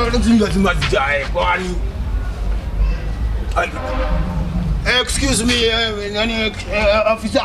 lazima lazima zijae kwani Ai. excuse me eh, nani eh, officer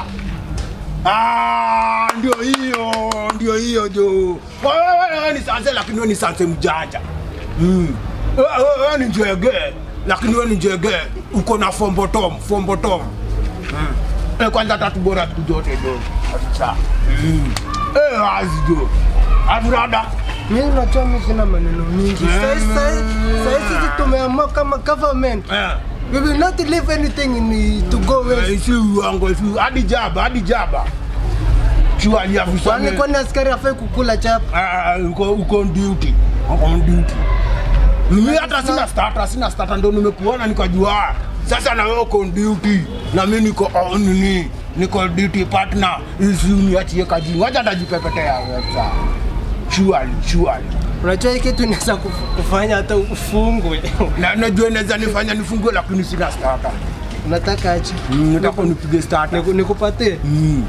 Ah, ndio hiyo ndio hiyo jo Wewe- wewe ni sanse lakini wewe ni sanse mjanja Mm. Wewe- wewe- wewe ni njege lakini wewe ni njege uko na fombotom fombotom Mm. Eh, kwanza tatu bora siku zote jo Afisa. Mm. Eh, wazi jo afurada Mimi unajua mimi sina maneno mingi. Mm. Sasa sasa sisi tumeamua kama government. Eh. We will not leave anything in to go Eh, waste. si uongo si hadi jaba hadi jaba Surely afisa Kwani ni- kwani askari afai kukula chapa? Ah, uko uko on duty uko on duty mimi hata sina starter sina starter ndo nimekuona nikajua ah, sasa na wewe uko on duty na mimi niko on nini niko duty partner isi uniachie kaji wacha ndajipepetea sasa surely surely Unajua hii kitu inaweza kuf- kufanya hata ufungwe. na najua inaweza nifanya nifungue lakini sina starter Unataka aje? Mm, nataka unipige starter Niku- Nikupatie? Mm,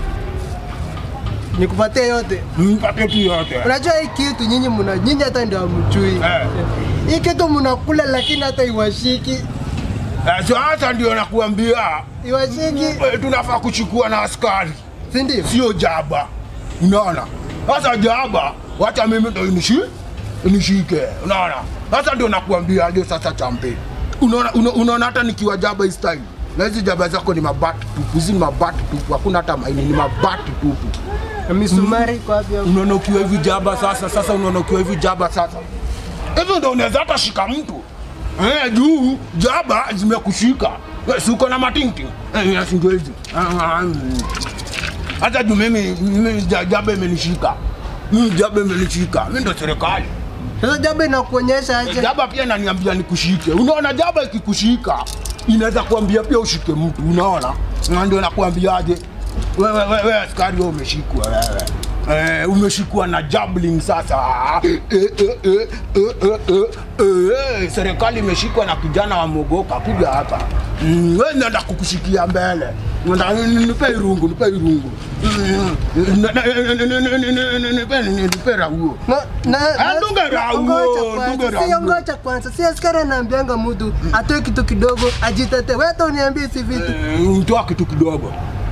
Nikupatie yote. mpate tu yote Unajua hii kitu nyinyi mna nyinyi hata ndio hamjui. Eh. Hii kitu mnakula lakini hata iwashiki. Eh, sasa ndio nakuambia Iwashiki, eh, tunafaa kuchukua na askari si ndio? sio jaba unaona sasa jaba wacha mimi ndo inishi nishike unaona sasa ndio nakuambia aje sasa champe unaona una- unaona hata nikiwa jaba hii style na hizi jaba zako ni mabati tupu hizi ni mabati tupu hakuna hata maini ni mabati tupu Na misumari kwa hivyo. unaona ukiwa hivi jaba sasa sasa unaona ukiwa hivi jaba sasa hivyo ndo unaweza hata shika mtu eh, juu jaba zimekushika Eh, si uko na matinti eh, si ndio hizi Ah, ah, mm. hata juu mimi mimi ja- jaba imenishika mimi jaba imenishika mimi ndo serikali Sasa jambo inakuonyesha aje? jaba pia inaniambia nikushike unaona jaba ikikushika inaweza kuambia pia ushike mtu unaona Na ndio nakuambiaje wewe wewe wewe askari wewe umeshikwa wewe Eh, umeshikwa na jabling sasa eh, eh, eh, eh, eh, eh, eh, serikali imeshikwa na kijana wa mogoka kuja hapa Mm, wewe nenda kukushikia mbele Nenda- nipe irungu nipe irungu Mm, na- na- na- na- na- na- na- na- nipe nipe rauo Na, na, Ah, dunga rauo, ngoja kwanza, dunga sio rauo. ngoja kwanza. Si askari anaambianga mtu atoe kitu kidogo ajitete. Wewe hata uniambie si vitu. Eh, mtoa kitu kidogo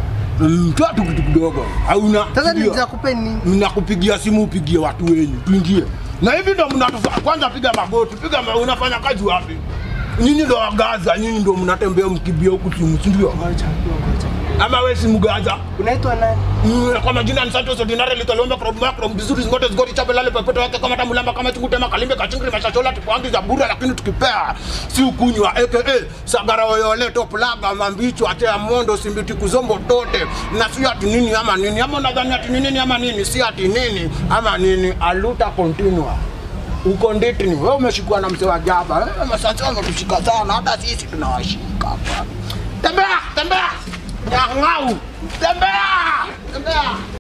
mtoa tu kitu kidogo hauna Sasa ndio. nitakupe nini? mnakupigia simu upigie watu wenyu tuingie na hivi ndo mnatufa kwanza piga magoti piga ma, unafanya kazi wapi nyinyi ndo wagaza nyinyi ndo mnatembea mkibia huku simu si ndio Ngoja, ngoja. ama we si mgaza Unaitwa nani? Mm, kwa majina ni Santos Ordinary Litolombe Krob Macro Bizuri Ngote Zgoti Chape Lale Pepeto yake kama tamulamba kama chungu tema kalimbe kachingri mashachola tupangi za bura lakini tukipea si ukunywa aka sagara oyole top laga mambicho ate ya mondo simbiti kuzombo tote na si ati nini ama nini ama unadhani ati nini ama nini si ati nini ama nini aluta continua uko nditini wewe umeshikwa na mzee wa jaba eh, masasa wametushika sana hata sisi tunawashika hapa tembea tembea nyang'au tembea tembea